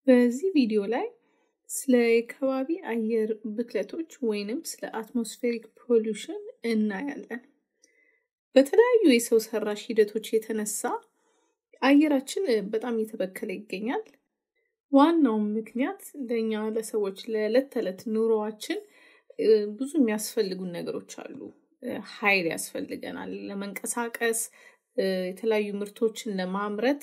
በዚህ ቪዲዮ ላይ ስለ የከባቢ አየር ብክለቶች ወይንም ስለ አትሞስፌሪክ ፖሉሽን እናያለን። በተለያዩ የሰው ሰራሽ ሂደቶች የተነሳ አየራችን በጣም እየተበከለ ይገኛል። ዋናው ምክንያት ለእኛ ለሰዎች ለዕለት ተዕለት ኑሮዋችን ብዙ የሚያስፈልጉን ነገሮች አሉ። ኃይል ያስፈልገናል ለመንቀሳቀስ፣ የተለያዩ ምርቶችን ለማምረት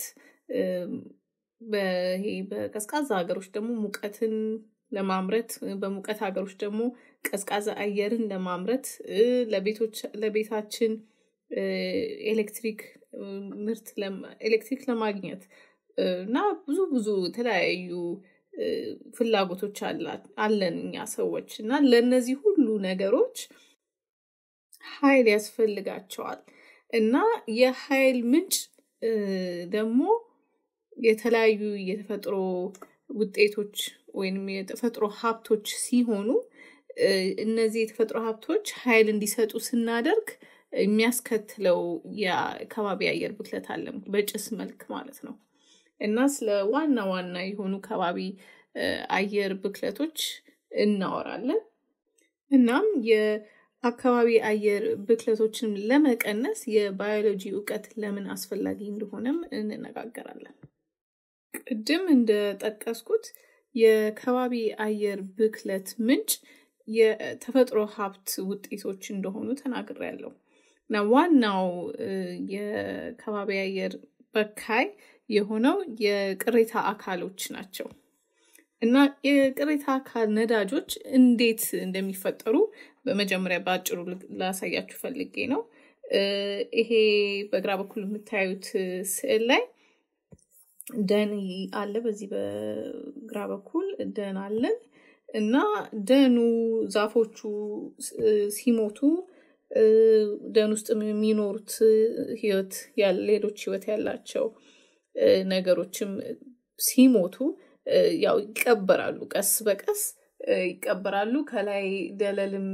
ይሄ በቀዝቃዛ ሀገሮች ደግሞ ሙቀትን ለማምረት በሙቀት ሀገሮች ደግሞ ቀዝቃዛ አየርን ለማምረት ለቤቶች ለቤታችን ኤሌክትሪክ ምርት ኤሌክትሪክ ለማግኘት እና ብዙ ብዙ የተለያዩ ፍላጎቶች አለን እኛ ሰዎች እና ለእነዚህ ሁሉ ነገሮች ኃይል ያስፈልጋቸዋል እና የኃይል ምንጭ ደግሞ የተለያዩ የተፈጥሮ ውጤቶች ወይም የተፈጥሮ ሀብቶች ሲሆኑ እነዚህ የተፈጥሮ ሀብቶች ኃይል እንዲሰጡ ስናደርግ የሚያስከትለው የከባቢ አየር ብክለት አለ፣ በጭስ መልክ ማለት ነው። እና ስለ ዋና ዋና የሆኑ ከባቢ አየር ብክለቶች እናወራለን። እናም የአካባቢ አየር ብክለቶችን ለመቀነስ የባዮሎጂ እውቀት ለምን አስፈላጊ እንደሆነም እንነጋገራለን። ቅድም እንደጠቀስኩት የከባቢ አየር ብክለት ምንጭ የተፈጥሮ ሀብት ውጤቶች እንደሆኑ ተናግሬያለሁ እና ዋናው የከባቢ አየር በካይ የሆነው የቅሬታ አካሎች ናቸው እና የቅሬታ አካል ነዳጆች እንዴት እንደሚፈጠሩ በመጀመሪያ በአጭሩ ላሳያችሁ ፈልጌ ነው። ይሄ በግራ በኩል የምታዩት ስዕል ላይ ደን አለ። በዚህ በግራ በኩል ደን አለን እና ደኑ ዛፎቹ ሲሞቱ ደን ውስጥ የሚኖሩት ህይወት ሌሎች ህይወት ያላቸው ነገሮችም ሲሞቱ ያው ይቀበራሉ፣ ቀስ በቀስ ይቀበራሉ። ከላይ ደለልም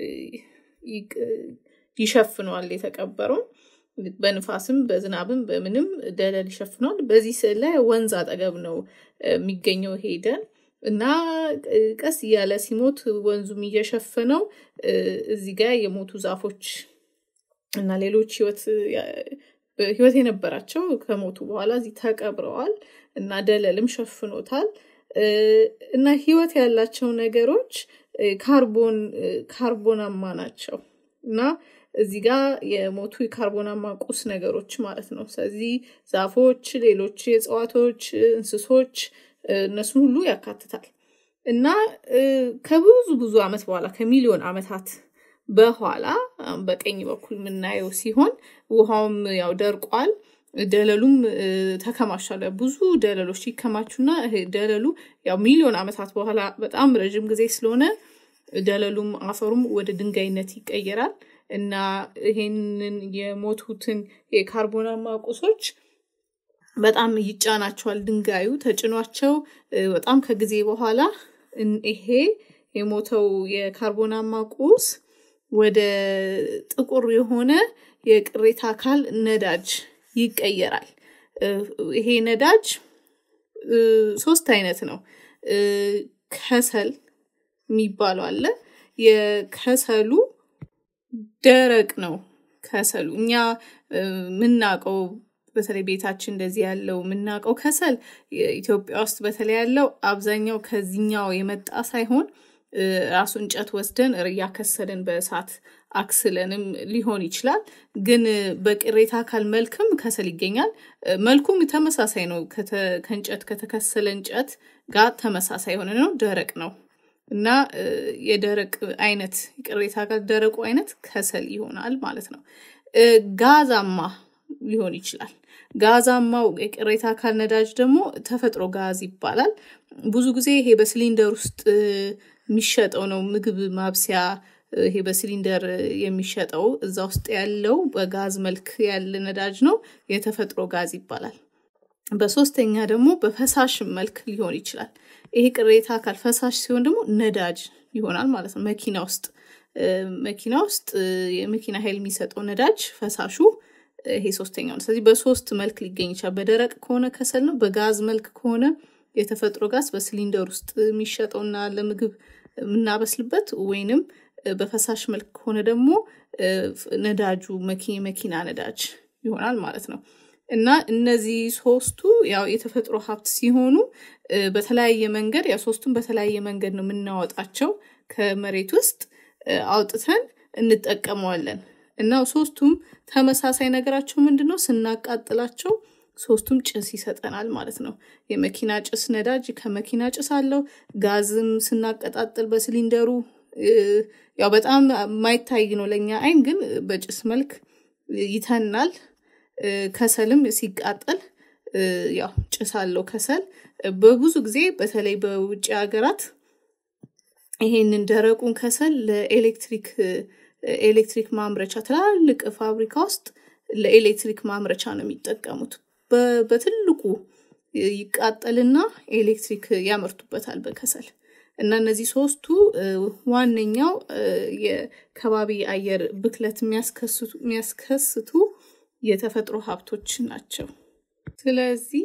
ይሸፍነዋል የተቀበረውን በንፋስም በዝናብም በምንም ደለል ይሸፍነዋል። በዚህ ስዕል ላይ ወንዝ አጠገብ ነው የሚገኘው ይሄ ደን እና ቀስ እያለ ሲሞት ወንዙም እየሸፈነው እዚህ ጋር የሞቱ ዛፎች እና ሌሎች ህይወት ህይወት የነበራቸው ከሞቱ በኋላ እዚህ ተቀብረዋል እና ደለልም ሸፍኖታል እና ህይወት ያላቸው ነገሮች ካርቦን ካርቦናማ ናቸው እና እዚህ ጋር የሞቱ የካርቦናማ ቁስ ነገሮች ማለት ነው። ስለዚህ ዛፎች፣ ሌሎች የእጽዋቶች፣ እንስሶች እነሱን ሁሉ ያካትታል እና ከብዙ ብዙ አመት በኋላ ከሚሊዮን አመታት በኋላ በቀኝ በኩል የምናየው ሲሆን ውሃውም ያው ደርቋል። ደለሉም ተከማችቷል። ብዙ ደለሎች ሲከማቹና ደለሉ ያው ሚሊዮን አመታት በኋላ በጣም ረዥም ጊዜ ስለሆነ ደለሉም አፈሩም ወደ ድንጋይነት ይቀየራል እና ይሄንን የሞቱትን የካርቦናማ ቁሶች በጣም ይጫናቸዋል። ድንጋዩ ተጭኗቸው በጣም ከጊዜ በኋላ ይሄ የሞተው የካርቦናማ ቁስ ወደ ጥቁር የሆነ የቅሬታ አካል ነዳጅ ይቀየራል። ይሄ ነዳጅ ሶስት አይነት ነው። ከሰል የሚባለው አለ። የከሰሉ ደረቅ ነው። ከሰሉ እኛ የምናውቀው በተለይ ቤታችን እንደዚህ ያለው የምናውቀው ከሰል ኢትዮጵያ ውስጥ በተለይ ያለው አብዛኛው ከዚኛው የመጣ ሳይሆን ራሱ እንጨት ወስደን እያከሰልን በእሳት አክስለንም ሊሆን ይችላል። ግን በቅሬታ አካል መልክም ከሰል ይገኛል። መልኩም ተመሳሳይ ነው። ከእንጨት ከተከሰለ እንጨት ጋር ተመሳሳይ የሆነ ነው። ደረቅ ነው እና የደረቅ አይነት ቅሬታ አካል ደረቁ አይነት ከሰል ይሆናል ማለት ነው። ጋዛማ ሊሆን ይችላል። ጋዛማው የቅሬታ አካል ነዳጅ ደግሞ ተፈጥሮ ጋዝ ይባላል። ብዙ ጊዜ ይሄ በሲሊንደር ውስጥ የሚሸጠው ነው። ምግብ ማብሰያ ይሄ በሲሊንደር የሚሸጠው እዛ ውስጥ ያለው በጋዝ መልክ ያለ ነዳጅ ነው። የተፈጥሮ ጋዝ ይባላል። በሶስተኛ ደግሞ በፈሳሽ መልክ ሊሆን ይችላል። ይሄ ቅሬታ አካል ፈሳሽ ሲሆን ደግሞ ነዳጅ ይሆናል ማለት ነው። መኪና ውስጥ መኪና ውስጥ የመኪና ኃይል የሚሰጠው ነዳጅ ፈሳሹ ይሄ ሶስተኛው ነው። ስለዚህ በሶስት መልክ ሊገኝ ይችላል። በደረቅ ከሆነ ከሰል ነው። በጋዝ መልክ ከሆነ የተፈጥሮ ጋዝ በሲሊንደር ውስጥ የሚሸጠውና ለምግብ የምናበስልበት ወይንም በፈሳሽ መልክ ከሆነ ደግሞ ነዳጁ መኪና ነዳጅ ይሆናል ማለት ነው። እና እነዚህ ሶስቱ ያው የተፈጥሮ ሀብት ሲሆኑ በተለያየ መንገድ ያው ሶስቱም በተለያየ መንገድ ነው የምናወጣቸው ከመሬት ውስጥ አውጥተን እንጠቀመዋለን። እና ሶስቱም ተመሳሳይ ነገራቸው ምንድን ነው? ስናቃጥላቸው ሶስቱም ጭስ ይሰጠናል ማለት ነው። የመኪና ጭስ ነዳጅ ከመኪና ጭስ አለው። ጋዝም ስናቀጣጥል በሲሊንደሩ ያው በጣም የማይታይ ነው ለእኛ አይን፣ ግን በጭስ መልክ ይተናል። ከሰልም ሲቃጠል ያው ጭስ አለው ከሰል። በብዙ ጊዜ በተለይ በውጭ ሀገራት ይሄንን ደረቁን ከሰል ለኤሌክትሪክ ኤሌክትሪክ ማምረቻ ትላልቅ ፋብሪካ ውስጥ ለኤሌክትሪክ ማምረቻ ነው የሚጠቀሙት። በትልቁ ይቃጠልና ኤሌክትሪክ ያመርቱበታል በከሰል እና እነዚህ ሶስቱ ዋነኛው የከባቢ አየር ብክለት የሚያስከስቱ የተፈጥሮ ሀብቶች ናቸው። ስለዚህ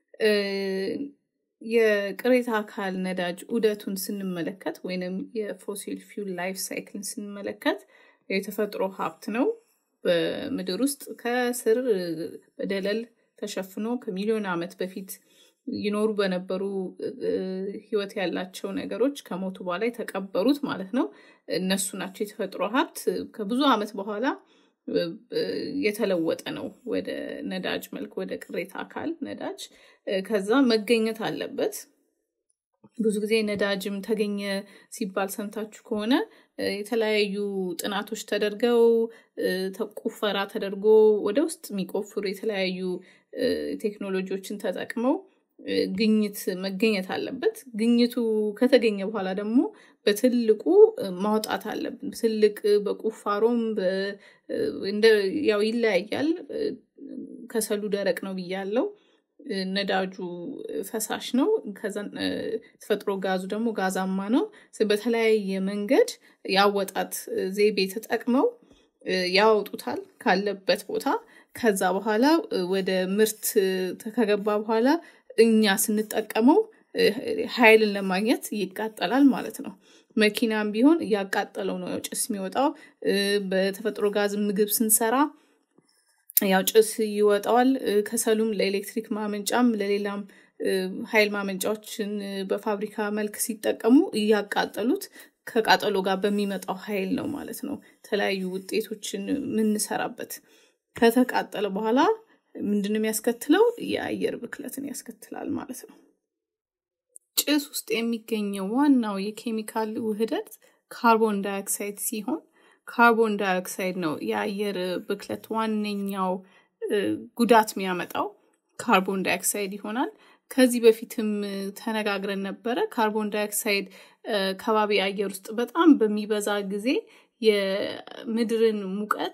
የቅሬታ አካል ነዳጅ ዑደቱን ስንመለከት ወይንም የፎሲል ፊውል ላይፍ ሳይክልን ስንመለከት የተፈጥሮ ሀብት ነው። በምድር ውስጥ ከስር በደለል ተሸፍኖ ከሚሊዮን ዓመት በፊት ይኖሩ በነበሩ ህይወት ያላቸው ነገሮች ከሞቱ በኋላ የተቀበሩት ማለት ነው። እነሱ ናቸው የተፈጥሮ ሀብት። ከብዙ ዓመት በኋላ የተለወጠ ነው ወደ ነዳጅ መልክ ወደ ቅሬታ አካል ነዳጅ። ከዛ መገኘት አለበት። ብዙ ጊዜ ነዳጅም ተገኘ ሲባል ሰምታችሁ ከሆነ የተለያዩ ጥናቶች ተደርገው ቁፈራ ተደርጎ ወደ ውስጥ የሚቆፍሩ የተለያዩ ቴክኖሎጂዎችን ተጠቅመው ግኝት መገኘት አለበት። ግኝቱ ከተገኘ በኋላ ደግሞ በትልቁ ማውጣት አለብን። ትልቅ በቁፋሮም ያው ይለያያል። ከሰሉ ደረቅ ነው ብያለው። ነዳጁ ፈሳሽ ነው። ከዛ ተፈጥሮ ጋዙ ደግሞ ጋዛማ ነው። በተለያየ መንገድ ያወጣት ዘይቤ ተጠቅመው ያወጡታል ካለበት ቦታ። ከዛ በኋላ ወደ ምርት ከገባ በኋላ እኛ ስንጠቀመው ኃይልን ለማግኘት ይቃጠላል ማለት ነው። መኪናም ቢሆን እያቃጠለው ነው ጭስ የሚወጣው። በተፈጥሮ ጋዝ ምግብ ስንሰራ ያው ጭስ ይወጣዋል። ከሰሉም ለኤሌክትሪክ ማመንጫም ለሌላም ኃይል ማመንጫዎችን በፋብሪካ መልክ ሲጠቀሙ እያቃጠሉት ከቃጠሎ ጋር በሚመጣው ኃይል ነው ማለት ነው የተለያዩ ውጤቶችን የምንሰራበት። ከተቃጠለ በኋላ ምንድን ነው የሚያስከትለው? የአየር ብክለትን ያስከትላል ማለት ነው። ጭስ ውስጥ የሚገኘው ዋናው የኬሚካል ውህደት ካርቦን ዳይኦክሳይድ ሲሆን ካርቦን ዳይኦክሳይድ ነው የአየር ብክለት ዋነኛው ጉዳት የሚያመጣው ካርቦን ዳይኦክሳይድ ይሆናል። ከዚህ በፊትም ተነጋግረን ነበረ። ካርቦን ዳይኦክሳይድ ከባቢ አየር ውስጥ በጣም በሚበዛ ጊዜ የምድርን ሙቀት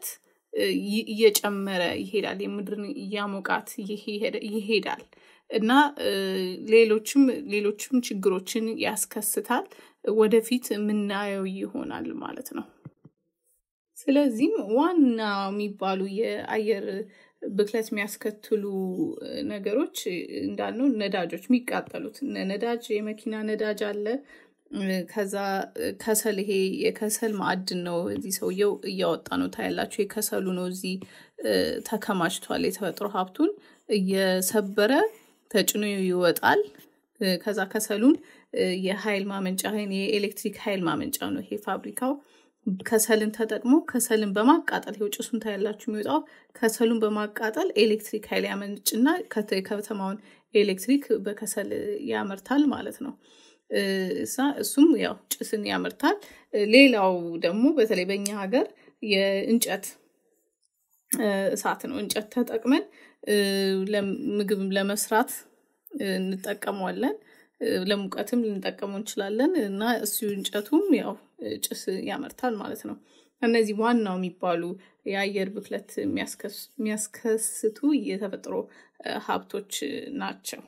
እየጨመረ ይሄዳል። የምድርን እያሞቃት ይሄዳል እና ሌሎችም ሌሎችም ችግሮችን ያስከስታል። ወደፊት የምናየው ይሆናል ማለት ነው። ስለዚህም ዋና የሚባሉ የአየር ብክለት የሚያስከትሉ ነገሮች እንዳልነው ነዳጆች የሚቃጠሉት ነዳጅ የመኪና ነዳጅ አለ። ከዛ ከሰል ይሄ የከሰል ማዕድን ነው። እዚህ ሰውየው እያወጣ ነው ታያላችሁ። የከሰሉ ነው እዚህ ተከማችቷል። የተፈጥሮ ሀብቱን እየሰበረ ተጭኖ ይወጣል። ከዛ ከሰሉን የኃይል ማመንጫ የኤሌክትሪክ ኃይል ማመንጫ ነው ይሄ ፋብሪካው ከሰልን ተጠቅሞ ከሰልን በማቃጠል ይኸው ጭሱን ታያላችሁ የሚወጣው ከሰሉን በማቃጠል ኤሌክትሪክ ኃይል ያመንጭና የከተማውን ኤሌክትሪክ በከሰል ያመርታል ማለት ነው። እሱም ያው ጭስን ያመርታል። ሌላው ደግሞ በተለይ በኛ ሀገር የእንጨት እሳት ነው። እንጨት ተጠቅመን ምግብ ለመስራት እንጠቀመዋለን። ለሙቀትም ልንጠቀመው እንችላለን እና እሱ እንጨቱም ያው ጭስ ያመርታል ማለት ነው። እነዚህ ዋናው የሚባሉ የአየር ብክለት የሚያስከስቱ የተፈጥሮ ሀብቶች ናቸው።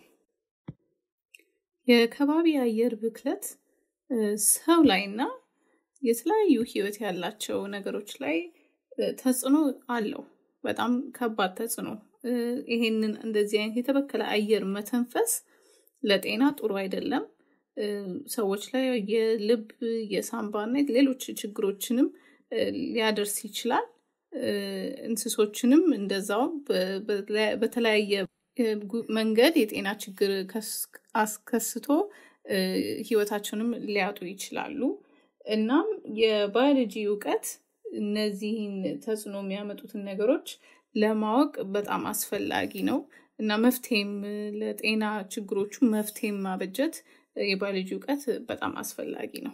የከባቢ አየር ብክለት ሰው ላይ እና የተለያዩ ህይወት ያላቸው ነገሮች ላይ ተጽዕኖ አለው። በጣም ከባድ ተጽዕኖ። ይሄንን እንደዚህ አይነት የተበከለ አየር መተንፈስ ለጤና ጥሩ አይደለም። ሰዎች ላይ የልብ የሳምባ እና ሌሎች ችግሮችንም ሊያደርስ ይችላል። እንስሶችንም እንደዛው በተለያየ መንገድ የጤና ችግር አስከስቶ ህይወታቸውንም ሊያጡ ይችላሉ። እናም የባዮሎጂ እውቀት እነዚህን ተጽዕኖ የሚያመጡትን ነገሮች ለማወቅ በጣም አስፈላጊ ነው እና መፍትሄም ለጤና ችግሮቹ መፍትሄም ማበጀት የባዮሎጂ እውቀት በጣም አስፈላጊ ነው።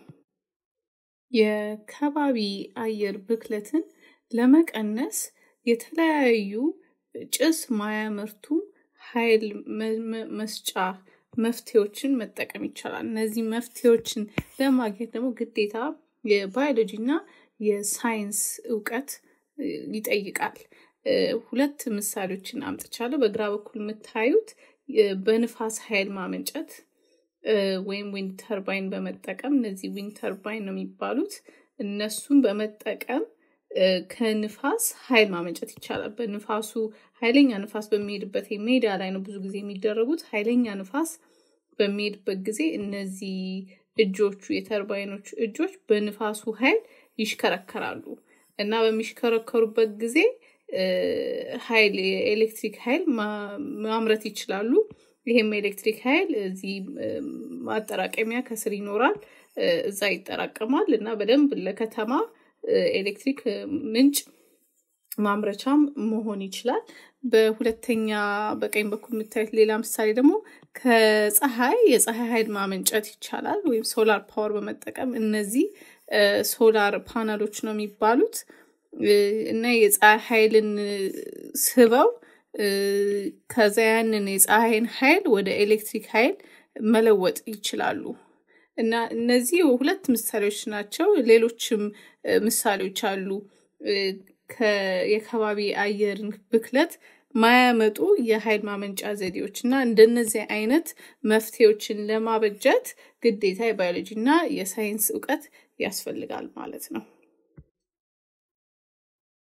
የከባቢ አየር ብክለትን ለመቀነስ የተለያዩ ጭስ ማያመርቱ ኃይል መስጫ መፍትሄዎችን መጠቀም ይቻላል። እነዚህ መፍትሄዎችን ለማግኘት ደግሞ ግዴታ የባዮሎጂ እና የሳይንስ እውቀት ይጠይቃል። ሁለት ምሳሌዎችን አምጥቻለሁ። በግራ በኩል የምታዩት በንፋስ ኃይል ማመንጨት ወይም ዊንድ ተርባይን በመጠቀም እነዚህ ዊንድ ተርባይን ነው የሚባሉት። እነሱን በመጠቀም ከንፋስ ኃይል ማመንጨት ይቻላል። በንፋሱ ኃይለኛ ንፋስ በሚሄድበት ሜዳ ላይ ነው ብዙ ጊዜ የሚደረጉት። ኃይለኛ ንፋስ በሚሄድበት ጊዜ እነዚህ እጆቹ የተርባይኖቹ እጆች በንፋሱ ኃይል ይሽከረከራሉ እና በሚሽከረከሩበት ጊዜ ኃይል የኤሌክትሪክ ኃይል ማምረት ይችላሉ። ይሄም ኤሌክትሪክ ኃይል እዚህ ማጠራቀሚያ ከስር ይኖራል። እዛ ይጠራቀማል እና በደንብ ለከተማ ኤሌክትሪክ ምንጭ ማምረቻም መሆን ይችላል። በሁለተኛ በቀኝ በኩል የምታዩት ሌላ ምሳሌ ደግሞ ከፀሐይ የፀሐይ ኃይል ማመንጨት ይቻላል ወይም ሶላር ፓወር በመጠቀም እነዚህ ሶላር ፓናሎች ነው የሚባሉት እና የፀሐይ ኃይልን ስበው ከዛ ያንን የፀሐይን ኃይል ወደ ኤሌክትሪክ ኃይል መለወጥ ይችላሉ። እና እነዚህ ሁለት ምሳሌዎች ናቸው። ሌሎችም ምሳሌዎች አሉ። የከባቢ አየርን ብክለት ማያመጡ የኃይል ማመንጫ ዘዴዎች እና እንደነዚህ አይነት መፍትሄዎችን ለማበጀት ግዴታ የባዮሎጂ እና የሳይንስ እውቀት ያስፈልጋል ማለት ነው።